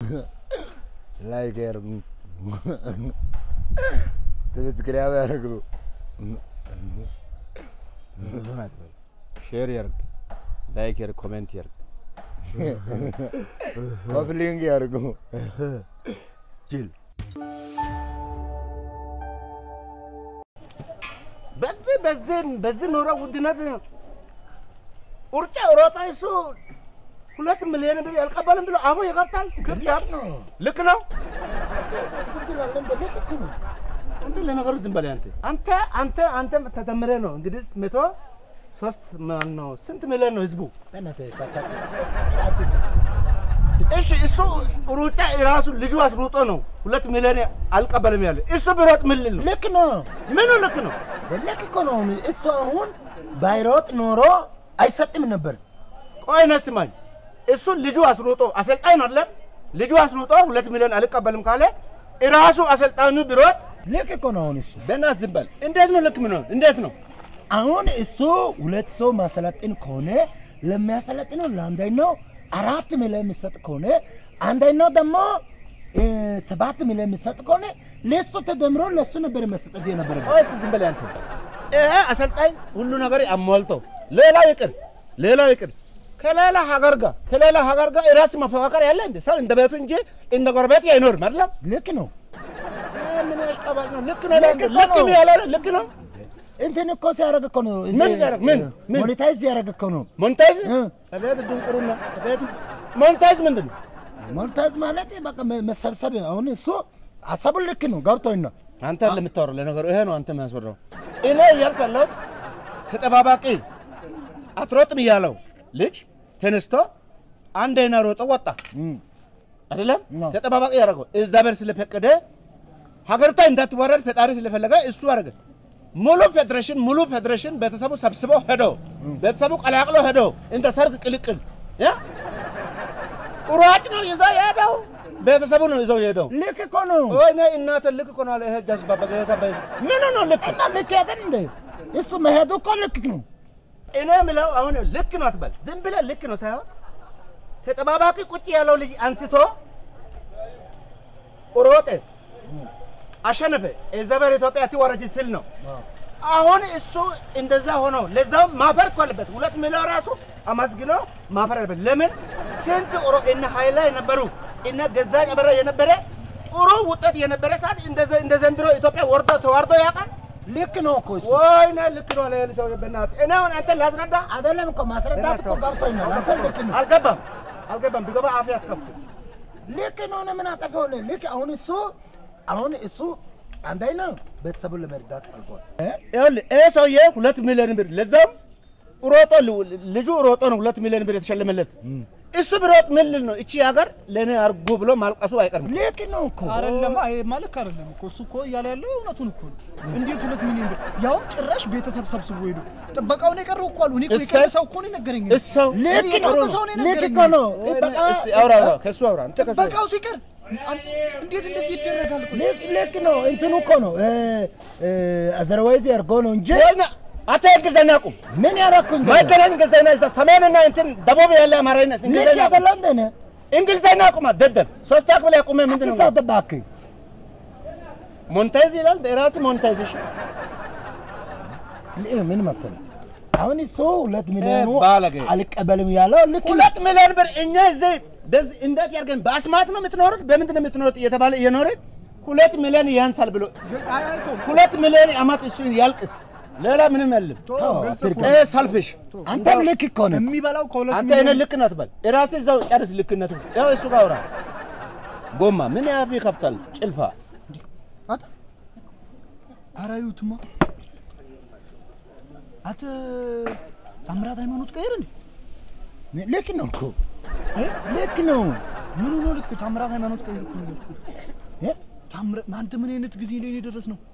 ላይክ ያርጉ፣ ሰብስክራይብ ያርጉ፣ ሼር ያርግ፣ ላይክ ያርግ፣ ኮሜንት ያርግ። ኮፍሊንግ ያርጉ። ጅል በዚህ በዚህ በዚህ ኑሮ ውድነት ውርጫ ሮጣ እሱ ሁለት ሚሊዮን ብር ያልቀበልም ብሎ አሁን ይገብታል። ክብታል ልክ ነው። አንተ ለነገሩ ዝም በላይ አንተ አንተ አንተ አንተ ተደምረህ ነው እንግዲህ መቶ ሶስት ማን ነው ስንት ሚሊዮን ነው ህዝቡ? እሺ እሱ ሩጫ ራሱ ልጁ አስሩጦ ነው ሁለት ሚሊዮን አልቀበልም ያለ እሱ ቢሮጥ ምን ልል ነው? ልክ ነው። ምኑ ልክ ነው? ልክ እኮ ነው። እሱ አሁን ባይሮጥ ኖሮ አይሰጥም ነበር። ቆይ ነህ ስማኝ። እሱ ልጁ አስሩጦ አሰልጣኝ ነው አይደለም? ልጁ አስሩጦ ሁለት ሚሊዮን አልቀበልም ካለ ራሱ አሰልጣኙ ቢሮጥ ልክ እኮ ነው። አሁን እሱ በእናትህ ዝም በል። እንዴት ነው ልክ ምን ነው? እንዴት ነው? አሁን እሱ ሁለት ሰው ማሰለጥን ከሆነ ለሚያሰለጥነው ለአንደኛው አራት ሚሊዮን የሚሰጥ ከሆነ አንደኛው ደግሞ እ፣ ሰባት ሚሊዮን የሚሰጥ ከሆነ ለሱ ተደምሮ ለሱ ነበር መሰጠት የነበረበት። ቆይ እስኪ ዝም በል አንተ። ይሄ አሰልጣኝ ሁሉ ነገር አሟልቶ ሌላው ይቅር ሌላው ይቅር ከሌላ ሀገር ጋር ከሌላ ሀገር ጋር ራስ መፈቃቀር ያለ እንደ ሰው እንደ ቤቱ እንጂ እንደ ጎረቤት አይኖርም አይደለም። ልክ ነው። ይሄ ምን ያሽቃባጭ ነው? ልክ ነው ልክ ልክ እኮ ነው ነው። ያለ ልክ ነው። እንትን እኮ ሲያደርግ እኮ ነው ምን ሲያደርግ? ምን? ምን? ሞኔታይዝ ሲያደርግ እኮ ነው። ሞንታይዝ እ። አቤት ድንቁርና አቤት ሞንታይዝ ምንድን ነው? ሞኔታይዝ ማለት በቃ መ- መሰብሰብ። አሁን እሱ ሀሳቡን ልክ ነው ገብቶኝ ነው። አንተ ለምታወራው ለነገሩ ይሄ ነው አንተ የሚያስወራው። እኔ እያልኩ ያለሁት ተጠባባቂ አትሮጥም እያለው ልጅ ተነስቶ አንዴና ሮጦ ወጣ አይደለም ነው። ተጠባባቂ ያደረገው እግዚአብሔር ስለፈቀደ ሀገሪቷ እንዳትወረድ ፈጣሪ ስለፈለገ እሱ አደረገ። ሙሉ ፌዴሬሽን ሙሉ ፌዴሬሽን ቤተሰቡ ሰብስቦ ሄዶ ቤተሰቡ ቀላቅሎ ሄዶ እንደ ሰርግ ቅልቅል ያ ሯጭ ነው ይዘው የሄደው ቤተሰቡ ነው ይዘው የሄደው። ልክ እኮ ነው። ወይኔ እናተ ልክ እኮ ነው አለ ይሄ ጃዝባ በገታ በይዝ ምን ነው ልክ እና ልክ ያደን እንደ እሱ መሄዱ እኮ ልክ ነው። እኔ የምለው አሁን ልክ ነው አትበል። ዝም ብለህ ልክ ነው ሳይሆን ተጠባባቂ ቁጭ ያለው ልጅ አንስቶ ሮጠ፣ አሸነፈ። እግዚአብሔር ኢትዮጵያ ትወረጅ ስል ነው። አሁን እሱ እንደዛ ሆኖ ለዛውም ማፈር እኮ አለበት። ሁለት ሚሊዮን ራሱ አመስግኖ ማፈር አለበት። ለምን ስንት ኦሮ እነ ኃይላ የነበሩ እነ ገዛኝ አበራ የነበረ ጥሩ ውጤት የነበረ ሰዓት እንደዘ- እንደ ዘንድሮ ኢትዮጵያ ወርዶ ተዋርዶ ያውቃል? ልክ ነው እኮ እሱ ወይኔ ልክ ነው አለ ይሄን ሰው በእናትህ። እኔ አሁን አንተን ላስረዳ አይደለም እኮ ማስረዳት እኮ ገብቶኝ ነው። አንተ ልክ ነው። አልገባም አልገባም። ቢገባ አፍ ያትከፍቱ ልክ ነው። እኔ ምን አጠፋሁ? ልክ አሁን እሱ አሁን እሱ አንደኛ ቤተሰቡን ለመርዳት አልፏል። ይኸውልህ ይሄ ሰውዬ ሁለት ሚሊዮን ብር ለዛውም ሮጦ ልጁ ሮጦ ነው ሁለት ሚሊዮን ብር የተሸለመለት። እሱ ቢሮጥ ምን ልል ነው? እቺ ሀገር ለእኔ አርጉ ብሎ ማልቀሱ አይቀርም። ልክ ነው እኮ አይደለም አይ ማለት አይደለም እኮ እሱ እኮ እያለ ያለው እውነቱን እኮ ነው። እንዴት ሁለት ሚሊዮን ብር ያውም ጭራሽ ቤተሰብ ሰብስቦ ሄዶ ጥበቃውን የቀረው እኮ አሉ። እኔ እኮ እሰይ። የቀረ ሰው እኮ ነው የነገረኝ። እሰው ልክ የቅርብ ነው። ሰው ነው ልክ የነገረኝ። እኮ ነው። በቃ እስቲ አውራ አውራ ከእሱ አውራ አንተ ከእሱ አውራ። ጥበቃው ሲቀር እንዴት እንደዚህ ይደረጋል እኮ ልክ ልክ ነው። እንትኑ እኮ ነው አዘርዋይዝ ያርገው ነው እንጂ ወይኔ አንተ እንግሊዝኛ ቁም ምን ያደረኩኝ ማይገናኝ እንግሊዝኛ እዛ ሰሜንና እንትን ደቡብ ያለ አማርኛ ልክ እንግሊዝኛ ቁም። ያደለው እንደነ እንግሊዝኛ ቁማ ደደብ ሶስት አክብል ያቁመ ምንድን ነው አትሳት እባክህ። ሞንታይዝ ይላል ራስ ሞንታይዜሽን ል- ምን መሰለህ አሁን እሱ ሁለት ሚሊዮኑ ባለጌ። አልቀበልም ያለው ልክ ነው። ሁለት ሚሊዮን ብር እኛ እዚህ በዚህ እንዴት ያድርገን? በአስማት ነው የምትኖሩት? በምንድን ነው የምትኖሩት እየተባለ እየኖርን ሁለት ሚሊዮን ያንሳል ብሎ ግን አይ አይ ተው ሁለት ሚሊዮን አማት እሱ ያልቅስ። ሌላ ምንም የለም። ተው ግልጽ እኮ ይሄ ሰልፍሽ አንተም ልክ እኮ ነህ። የሚበላው ከሁለት አንተ እኔ ሚሊዮን ልክ ነው ትበል። እራስህ እዛው ጨርስ ልክነቱ። ያው እሱ ጋር አውራ። ጎማ ምን ያህል ይከፍታል? ጭልፋ አታ አራዩትማ አተ ታምራት ሃይማኖት ቀይር እንዴ ልክ ነው እኮ ልክ ነው። ምን ሆኖ ልክ ታምራት ሃይማኖት ቀይር እኮ ነው ያልኩህ። እ? ታምራት አንተ ምን አይነት ጊዜ ላይ ነው የደረስ ነው?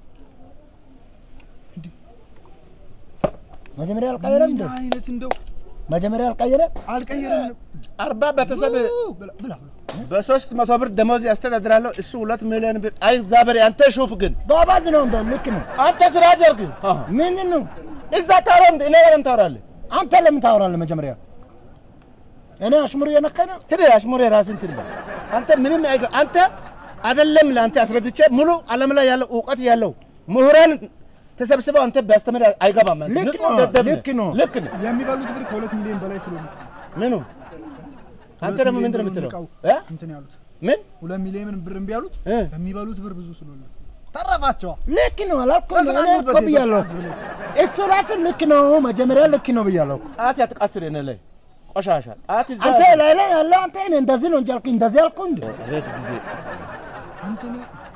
መጀመሪያ አልቀየረም እንዴ? ምን አይነት እንደው መጀመሪያ አልቀየረ አልቀየረም። አርባ ቤተሰብ ብላ ብላ በሶስት መቶ ብር ደሞዝ ያስተዳድራለሁ። እሱ ሁለት ሚሊዮን ብር አይ እግዚአብሔር አንተ ሹፍ ግን ጎበዝ ነው እንደው ልክ ነው። አንተ ስራ አድርግ። ምንድን ነው እዛ ታወራ እንደ እኔ ጋርም ታወራለህ። አንተ ለምን ታወራለህ? መጀመሪያ እኔ አሽሙር እየነካኝ ነው። ሂድ አሽሙር የራስን እንትን በል። አንተ ምንም አይገ አንተ አይደለም ለአንተ አስረድቼ ሙሉ ዓለም ላይ ያለው እውቀት ያለው ምሁራን ተሰብስበው አንተ ቢያስተምር አይገባም። አንተ ልክ ንጹህ ነው፣ ደደብ ነህ። ልክ ነው። ልክ ነው። የሚበሉት ብር ከሁለት ሚሊዮን በላይ ስለሆነ ምኑ አንተ ሁለት ደግሞ ሚሊዮን ምንድን ነው ብር የምትለው? ንቀው እ? እንትን ያሉት ምን ሁለት ሚሊዮን ብር እምቢ ያሉት እ? የሚበሉት ብር ብዙ ስለሆነ ተረፋቸዋ። ልክ ነው አላልኩም። እኔ ተዝናኑበት እኮ ብያለሁ። የኢትዮጵያ ሕዝብ ላይ። እሱ ራሱ ልክ ነው። መጀመሪያ ልክ ነው ብያለሁ እኮ። ጣት ያትቃስር የኔ ላይ ቆሻሻ ጣት ይዛ አንተ ላይ ላይ ያለ አንተ እኔ እንደዚህ ነው እንጂ አልኩኝ፣ እንደዚህ አልኩኝ እንዴ? አቤት ጊዜ አንተ እኔ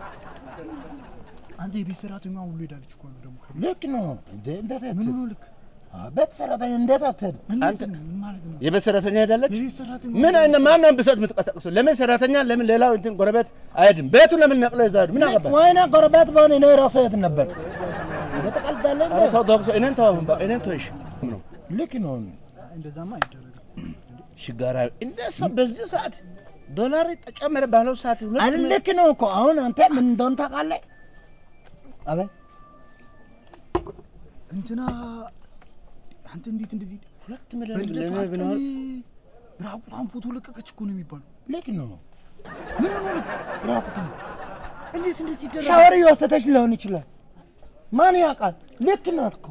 አንተ የቤት ሰራተኛ ሁሉ ሄዳለች እኮ አሉ ደግሞ ከቤት። ልክ ነው እንዴ? እንዴት ምን አትሄድ? ሆኖ ልክ አ፣ ቤት ሰራተኛ እንዴት አትሄድ? እንዴት አንተ- ነው? ምን ማለት ነው? የቤት ሰራተኛ ሄዳለች። የቤት ሰራተኛ ምን አይነት ማነው ብሶት የምትቀሰቅሰው? ለምን ሰራተኛ ለምን ሌላው እንትን ጎረቤት አይሄድም? ቤቱን ለምን ነቅሎ ይዛሉ? ምን አገባ? ወይኔ ጎረቤት በሆነ እኔ ራሱ የት ነበር? እንደ ተቀልዳለህ እንዴ? ኧረ ተው ዶክተር፣ እኔን ተው አሁን በ- እኔን ተው እሺ። ነው ልክ ነው። እንደዛማ አይደረግም። ሽጋራ እንደ ሰው በዚህ ሰዓት ዶላር ተጨመረ ባለው ሰዓት ሁለት አይደል? ሚ- ልክ ነው እኮ አሁን አንተ ምን እንደሆነ ታውቃለህ? አቤት እንትና አንተ እንዴት እንደዚህ ሁለት ሚሊዮን በልደቷ ለምን ቀን ብንሆን ራቁቷን ፎቶ ለቀቀች እኮ ነው የሚባለው። ልክ ነው። ምን ሆኖ ልክ ራቁቱን እንዴት እንደዚህ ይደረጋል? ሻወር እየወሰደች ሊሆን ይችላል። ማን ያውቃል? ልክ ናት እኮ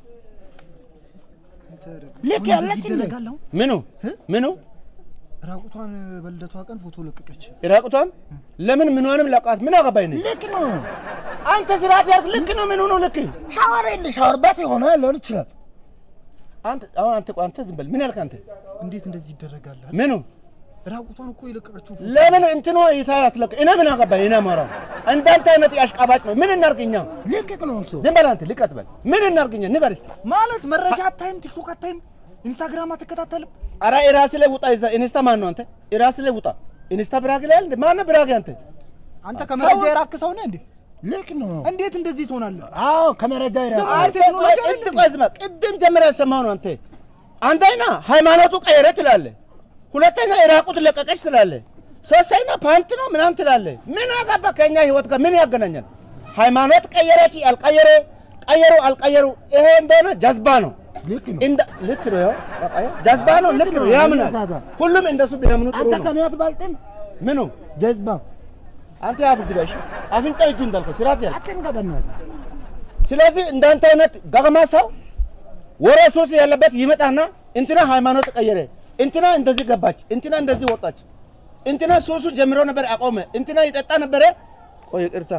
አንተ ልክ አሁን ያለች እንደዚህ እንዴ? ይደረጋል? አሁን ምኑ እ? ምኑ ራቁቷን በልደቷ ቀን ፎቶ ለቀቀች። ራቁቷን ለምን ምንሆንም ላውቃት ምን አገባኝ ነኝ ልክ ነው። አንተ ስርዓት ያርግ ልክ ነው ምን ሆኖ ልክ ሻወር የለ ሻወር ቤት የሆነ ሊሆን ይችላል። አንተ አሁን አንተ ቆይ አንተ ዝም በል ምን ያልክ አንተ እንዴት እንደዚህ ይደረጋል? ምኑ ራቁቷን እኮ የለቀቀችው ፎቶ ለምን እንትኖ ይታያት ለቅ እኔ ምን አገባኝ እኔ አማራው እንዳንተ አይነት ያሽቃባጭ ነው ምን እናርግኛ ልክ ነው እሱ ዝም በል አንተ ልቀጥ በል ምን እናርግኛ ንገር እስቲ ማለት መረጃ አታይም፣ ቲክቶክ አታይም፣ ኢንስታግራም አትከታተልም። ኧረ የራስህ ላይ ውጣ ይዛ ኢንስታ ማን ነው አንተ የራስህ ላይ ውጣ ኢንስታ ብራግ ላይ አለ ማን ነው ብራግ አንተ አንተ ከመረጃ ሰው- የራክ ሰው ነህ እንዴ? ልክ ነው። እንዴት እንደዚህ ትሆናለህ? አዎ ከመረጃ ይራ ዝም አንተ ቴክኖሎጂ ቆይ አይደለም። ቅድም ቆይ ዝም በል ቅድም ጀምረህ የሰማኸው ነው አንተ አንደኛ ሃይማኖቱ ቀየረ ትላለህ ሁለተኛ የራቁት ለቀቀች ትላለህ ሶስተኛ ፓንት ነው ምናምን ትላለህ ምን አገባ ከእኛ ህይወት ጋር ምን ያገናኛል ሃይማኖት ቀየረች አልቀየረ ቀየሩ አልቀየሩ ይሄ እንደሆነ ጀዝባ ነው ልክ ነው። እንደ ልክ ነው ያው በቃ ያው ጀዝባ ነው ልክ ነው ያምናል ሁሉም እንደሱ ቢያምኑ ጥሩ አንተ ነው ከኔ አትበልጥም። ምኑ ጀዝባ አንተ ያብዝ ጋሽ አፍንጫ እጁ እንዳልከው ስርዓት ያዝ አትንገበናል። ስለዚህ እንዳንተ አይነት ገገማ ሰው ወሬ ሶስ ያለበት ይመጣና እንትና ሃይማኖት ቀየረ፣ እንትና እንደዚህ ገባች፣ እንትና እንደዚህ ወጣች፣ እንትና ሶሱ ጀምሮ ነበር አቆመ፣ እንትና ይጠጣ ነበረ። ቆይ ይቅርታ፣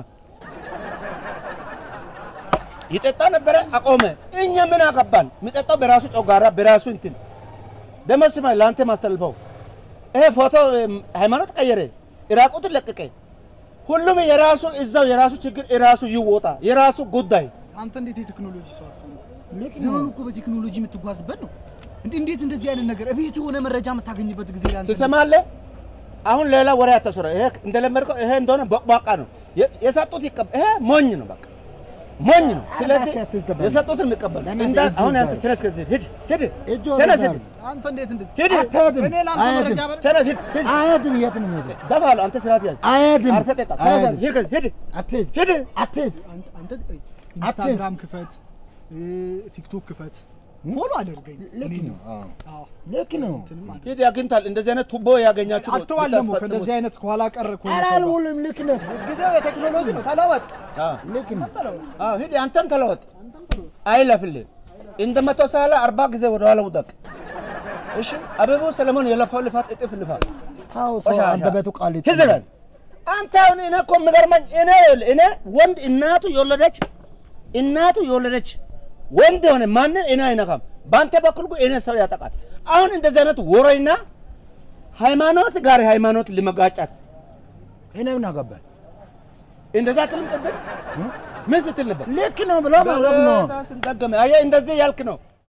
ይጠጣ ነበረ አቆመ። እኛ ምን አገባን? የሚጠጣው በራሱ ጮጋራ በራሱ እንትን ደሞ ስማ፣ ለአንተ ማስተላልፈው ይሄ ፎቶ እም፣ ሃይማኖት ቀየረ፣ ኢራቁትን ለቀቀ። ሁሉም የራሱ እዛው የራሱ ችግር የራሱ ይወጣ የራሱ ጉዳይ አንተ እንዴት የቴክኖሎጂ ሰው አትሆንም? ልክ ነው። ዘመኑ እኮ በቴክኖሎጂ የምትጓዝበት ነው። እንዴ እንዴት እንደዚህ አይነት ነገር እቤት የሆነ መረጃ የምታገኝበት ጊዜ ላይ አንተ ትሰማለህ? አሁን ሌላ ወሬ አታስወራ። ይሄ እንደለመድከው ይሄ እንደሆነ ቦቅቧቃ ነው የ- የሰጡት ይቀበ ይሄ ሞኝ ነው፣ በቃ ሞኝ ነው። ስለዚህ እባክህ አትዝደበል። የሰጡትን የሚቀበል ለምን እንዳ እጅ አሁን አንተ ይዛል? ተነስ ከዚህ ሂድ ሂድ እጅ ተነስ ወደዛ ሂድ አንተ እንዴት እንዴት ሂድ አትሄድም። እኔ ለአንተ አይሄድም። መረጃ በል ተነስ ሂድ ሂድ አይሄድም። የት ነው የምሄደው? ደፋለሁ። አንተ ስርዓት ያዝ። አይሄድም። አርፈህ ጠጣ። ተነስ አይሄድም። ሂድ ከዚህ ሂድ አትሄድ ሂድ አትሄድ። አንተ አንተ ኢንስታግራም ክፈት፣ እ፣ ቲክቶክ ክፈት፣ ፎሎ አድርገኝ። ልክ እኔ ነው። ነው አዎ አዎ ልክ ነው። እንትንም አለ። ሂድ ያግኝታል። እንደዚህ አይነት ቱቦ ያገኛችሁ አትዋል ደግሞ ከእንደዚህ አይነት ከኋላ ቀር ከሆነ ኧረ ሰው ጋር። አልውልም። ልክ ነው። ጊዜው የቴክኖሎጂ ነው። ተለወጥ። ልክ ነው። አዎ ሂድ፣ አንተም ተለወጥ። አይለፍልህ እንደ መቶ ሳለ አርባ ጊዜ ወደኋላ ውደቅ። እሺ አበባው ሰለሞን የለፋው ልፋት እጥፍ ልፋ ታው ሰው ቆሻሻ። አንደበቱ ቃል ይጥላል። ህዝበል አንተ አሁን እኔ እኮ የምገርመኝ እኔ እኔ ወንድ እናቱ የወለደች እናቱ የወለደች ወንድ የሆነ ማንን እኔ አይነካም። በአንተ በኩል ግን እኔ ሰው ያጠቃል። አሁን እንደዚህ አይነት ወሬና ሃይማኖት ጋር ሃይማኖት ልመጋጫት እኔ ምን አገባኝ? እንደዛ ትልም ቅድም ምን ስትል ነበር? ልክ ነው ብሎ ማለት ነው። ስንጠገመ አየህ፣ እንደዚህ ያልክ ነው።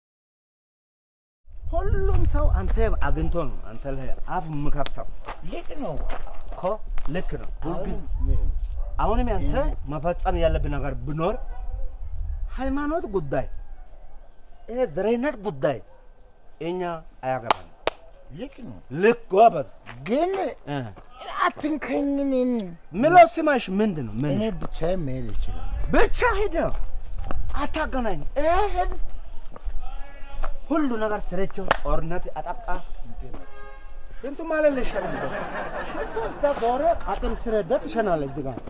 ሁሉም ሰው አንተ አግኝቶ ነው አንተ ላይ አፍ የምከፍተው ልክ ነው። እኮ ልክ ነው። ሁልጊዜ አሁንም ያንተ መፈጸም ያለብህ ነገር ብኖር ሃይማኖት ጉዳይ፣ ይሄ ዘረኝነት ጉዳይ እኛ አያገባንም። ልክ ነው። ልክ ጎበዝ። ግን እ አትንከኝ። እኔን ምለው ስማሽ ምንድን ነው? ምን እኔ ብቻዬን መሄድ ይችላል። ብቻ ሂደ አታገናኝ። ይሄ ህዝብ ሁሉ ነገር ስረቸው ጦርነት አጠቃ ሽንቱ ማለት ልሸናል። ሽንቱ እዛ ዞረ አጥር ስረዳ ትሸናለህ እዚህ ጋር።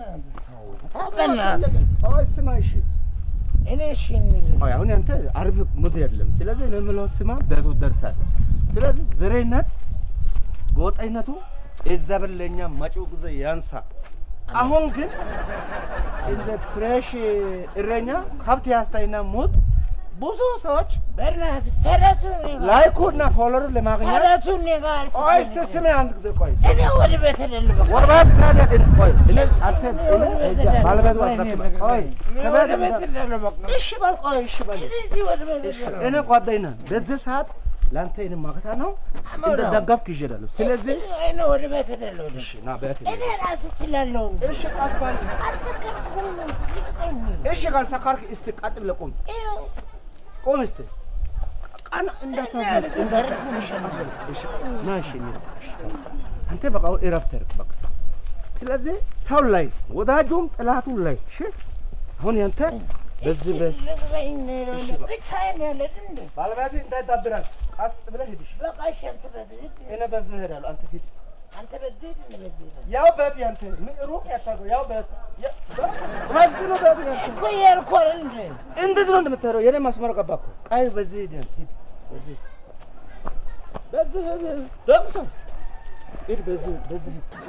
በእናትህ አይ ስማ እሺ እኔ እሺ አይ አሁን ያንተ አርብ ሙድ የለም። ስለዚህ እኔ የምለው ስማ ቤቱ ደርሳል። ስለዚህ ዝሬነት ጎጠኝነቱ እዛ በለኛ መጪው ጊዜ ያንሳ። አሁን ግን እንደ ፍሬሽ እረኛ ከብት ያስታይና ሞት ብዙ ሰዎች በእናትህ ተረቱን ንገር ላይኩና ፎሎወር ለማግኘት ተረቱን ንገር ቆይ እስቲ ስሜ አንድ ጊዜ ቆይ እኔ ወደ ቤት ልልበቅ ወርባት ታዲያ ግን ቆይ እኔ አንተ እኔ እዛ ባለቤቱ አስረክበ ቆይ ወደ ከቤት ቤት ልልበቅ እሺ በል ቆይ እሺ በል እዚህ ወደ ቤት ልልበቅ እኔ ጓደኛ ነህ። በዚህ ሰዓት ለአንተ እኔ ማከታ ነው እንደ ደጋፍክ ይዤዳለሁ። ስለዚህ እኔ ወደ ቤት ልልበቅ እሺ ና ቤት እኔ ራሴ እችላለሁ እሺ ቃስባል አልሰከርኩም ልቀቀኝ እሺ ካልሰካርክ እስቲ ቀጥ ብለህ ቁም ይኸው ቁም እስቲ ቀና እንዳታፈስ እሺ ና እሺ እንሂድ። አንተ በቃ አሁን እረፍት አድርግ በቃ ስለዚህ ሰው ላይ ወዳጁም ጥላቱ ላይ እሺ አሁን ያንተ በዚህ በ ብቻዬን ያለ እንደ ባለቤት እንዳይዳብራል ቀስ ብለህ ሂድ እሺ በቃ እሺ አንተ በዚህ ሂድ። እኔ በዚህ እሄዳለሁ አንተ ሂድ አንተ በዚህ ሂድ፣ እኔ በዚህ ሂድ። ያው ቤት ያንተ ምን ሩቅ ያታገው ያው ቤት ያ- በዚህ ነው ቤት ያንተ እኮ እያልኩ አይደል እንደ እንደዚህ ነው እንደምትሄደው የኔ መስመር ገባ እኮ ቀይ በዚህ ሂድ አንተ ሂድ በዚህ በዚህ ሂድ ደምሰው ሂድ በዚህ በዚህ ሂድ